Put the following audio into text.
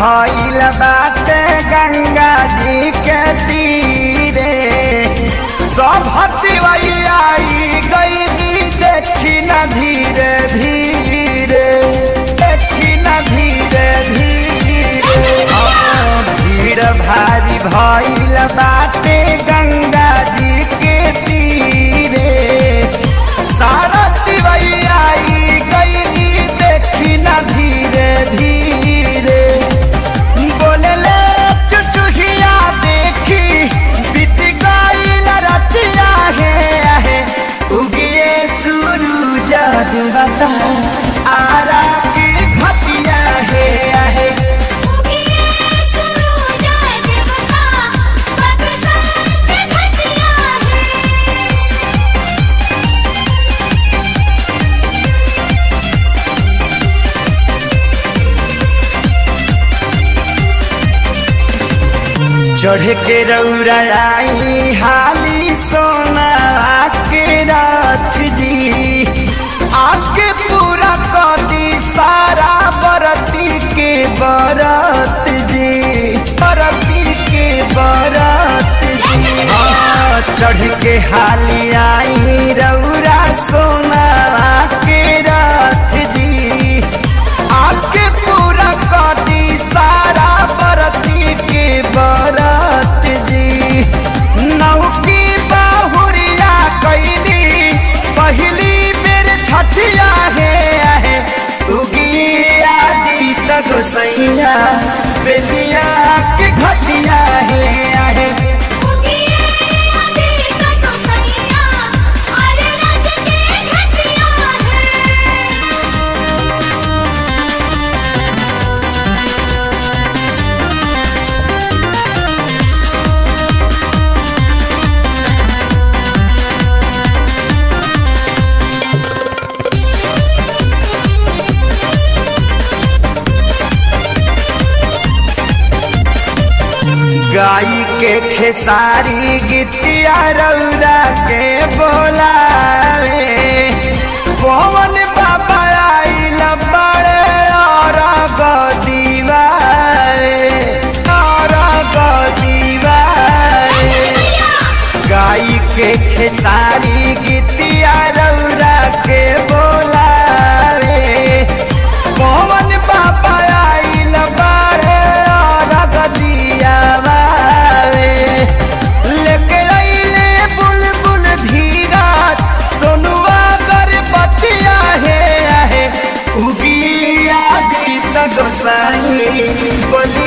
भइल बाटे गंगा जी के तीरे सभती आई गई देखी न धीरे धीरे देखी न धीरे धीरे हाँ, भीड़ भारी भइल बाटे गंगा जी के तीरे सारा आई गई देखी न धीरे धीरे बोलले चुचुहिया देखी बीत गईल रतिया है आहे उगिए सूरज देवता आरा की घटिया है आहे उगिए सूरज देवता बरसात के घटिया है चढ़ के रौरा आई हाली सोना के रात जी आके पूरा कटी सारा बरती के बरत जी बरती के बरत जी हाँ, चढ़ के हाली आई रौरा सोना के रात जी आके पूरा कटी सारा बरती के बरत जी नौकी बाहुरिया कैली पहली बेर छठिया है आहे उगी आदि तक सैया बेलिया के घटिया है आहे उगिए आदि तक सैया अरे रज के घटिया है गाई के खेसारी गीतिया रौरा के बोलावे पवन बाबा आइल बड़े और गदीवारे और गदीवारे गाई के खेसारी गीतिया रौरा के बोलावे पवन बाबा आइल बड़े और गदिया बावे लेके अइले बुलबुल धीरा सोनुआ गरबतिया है आहे उगी आदि तक साई बोली